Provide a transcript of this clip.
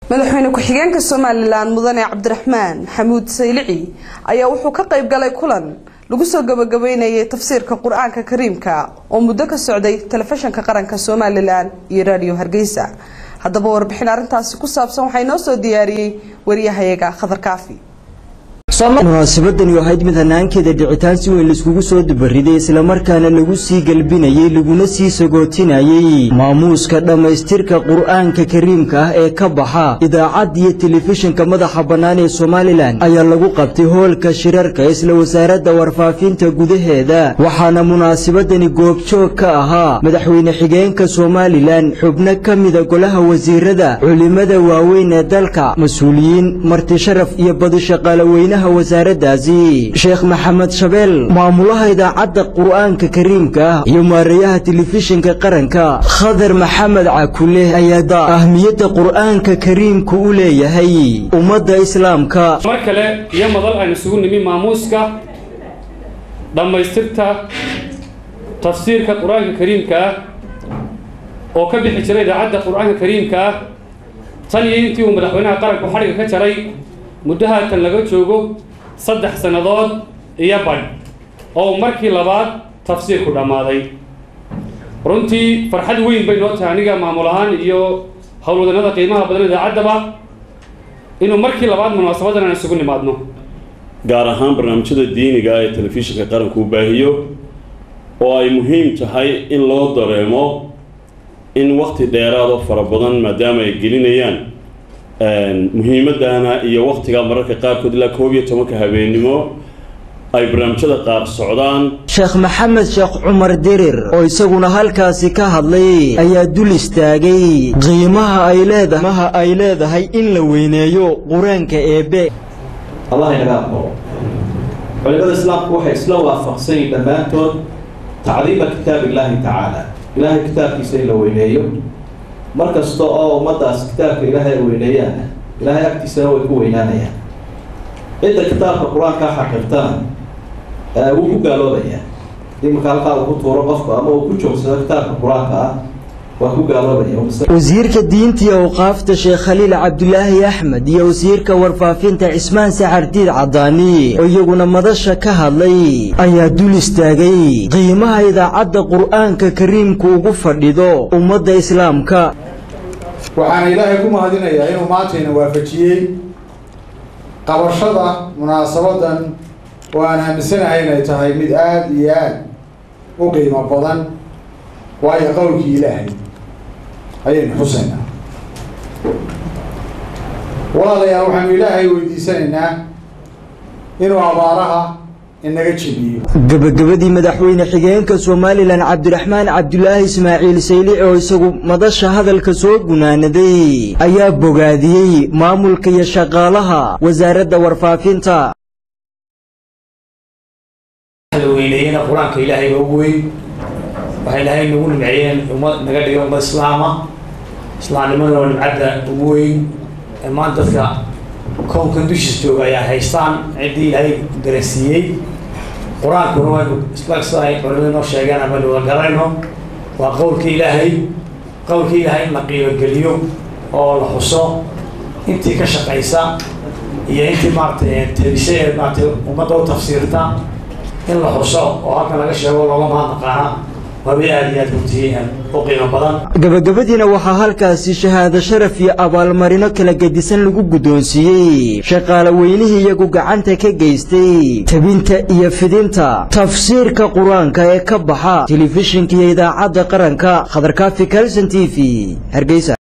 madaxweyne ku-xigeenka somalilan mudane cabdiraxmaan xamuud saylici ayaa wuxuu ka qayb galay kulan lagu soo gabagabeynayay tafsiirka qur-aanka kariimka oo muddo ka socday telefishinka qaranka somalilan iyo raadiyo hargeysa haddaba warbixin arrintaasi ku saabsan waxaa inoo soo diyaariyey wariyahayaga khadar kaafi munaasabadani ahayd mid hanaankeeda dhicitaan si weyn laiskugu soo dubariday islamarkaana lagu sii galbinayey laguna sii sagootinayey maamuuska dhammaystirka qur-aanka kariimka ah ee ka baxa idaacad iyo telefishinka madaxa bannaan ee somalilan ayaa lagu qabtay hoolka shirarka isla wasaaradda warfaafinta gudaheeda waxaana munaasabadani goobjoog ka ahaa madaxweyne xigeenka somalilan xubno ka mida golaha wasiirada culimada waaweyn ee dalka mas-uuliyiin marti sharaf iyo badi shaqaalaweynaha wasaaraddaasi sheekh maxamed shabeel maamulaha idaacadda qur'aanka kariimka ah iyo maareeyaha telefishinka qaranka khadar maxamed cakule ayaa ahmiyadda qur'aanka kariimka u leeyahay ummadda islaamka mar kale iyo madal aan isugu nimi maamuuska dhammaystirta tafsiirka qur-aanka kariimka ah oo ka bixi jiray idaacadda qur-aanka kariimka ah tan iyo intii uu madaxweynaha qaranku xadhiga ka jaray muddo haatan laga joogo saddex sannadood iyo badh oo markii labaad tafsiirku dhammaaday runtii farxad weyn bay noo tahay aniga maamul ahaan iyo howlwadanada qiimaha badan idaacaddaba inuu markii labaad munaasabadan aan isugu nimaadno gaar ahaan barnaamijyada diiniga ee telefishinka qaranku u baahiyo oo ay muhiim tahay in loo dareemo in wakti dheeraado fara badan maadaama ay gelinayaan muhiimadana iyo waktiga mararka qaarkood ilaa koob iyo tobanka habeennimo ay barnaamijyada qaar socdaan sheekh maxamed sheekh cumar dirir oo isaguna halkaasi ka hadlay ayaa dul istaagay qiimaha ay leedamaha ay leedahay in la weyneeyo qur-aanka eebe allah inaga aqbalo culimada islaamku waxay isla waafaqsan yihin dhammaantood tacdiima kitaab illaahi tacaala ilaahay kitaabkiisa in la weyneeyo mar kasta oo ummaddaas kitaabka ilaahay ay weyneeyaan ilaahay agtiisana way ku weynaanayaan cidda kitaabka qur-aankaa xaqirtana wuu ku gaaloobayaa iminka halkaa uu ku tuuro qofku ama uu ku joogsado kitaabka qur-aanka ah waa ku gaaloobaya wasiirka diinta iyo awqaafta sheekh khaliil cabdulaahi axmed iyo wasiirka warfaafinta cismaan saxardiid cadaani oo iyaguna madasha ka hadlay ayaa dul istaagay qiimaha idaacadda qur-aanka kariimka ugu fadhido ummadda islaamka waxaana ilaahay ku mahadinayaa inuu maantayna waafajiyey qabashada munaasabadan oo aan aaminsanahay inay tahay mid aada iyo aada u qiimo badan waayo qowlkii ilaahay ayaynu xusaynaa walaalayaal waxaanu ilaahay weydiisanaynaa inuu abaaraha inaga jebiyo gebagabadii madaxweyne xigeenka somalilan cabdiraxmaan cabdulaahi ismaaciil saylici oo isagu madasha hadalka soo gunaanaday ayaa bogaadiyey maamulka iyo shaqaalaha wasaaradda warfaafinta weyneeyena qur-aanka ilaahay baa ugu weyn waxay ilaahay nagu nimceeyeen ummad naga dhigay ummad islaama islaamnimadana waa nimcadda ugu weyn maanta dadka kownkan dushiis jooga ayaa haystaan ciddii ilaahay garansiiyey qur-aankuna waynu isla sida ay culimada noo sheegeen ama wada garanayno waa qowlka ilaahay qowlka ilaahay in la qiimogeliyo oo la xuso intii ka shaqaysa iyo intii maaratay tebise ee maaratay ummadda u tafsiirta in la xuso oo halkan laga sheego looga mahadnaqaana gabagabadiina waxaa halkaasi shahaado sharaf iyo abaalmarino kala gedisan lagu guddoonsiiyey shaqaale weynihii iyagu gacanta ka geystay tebinta iyo fidinta tafsiirka qur-aanka ee ka baxa telefishinka iyo idaacadda qaranka khadarkaafi kalson t v hargeysa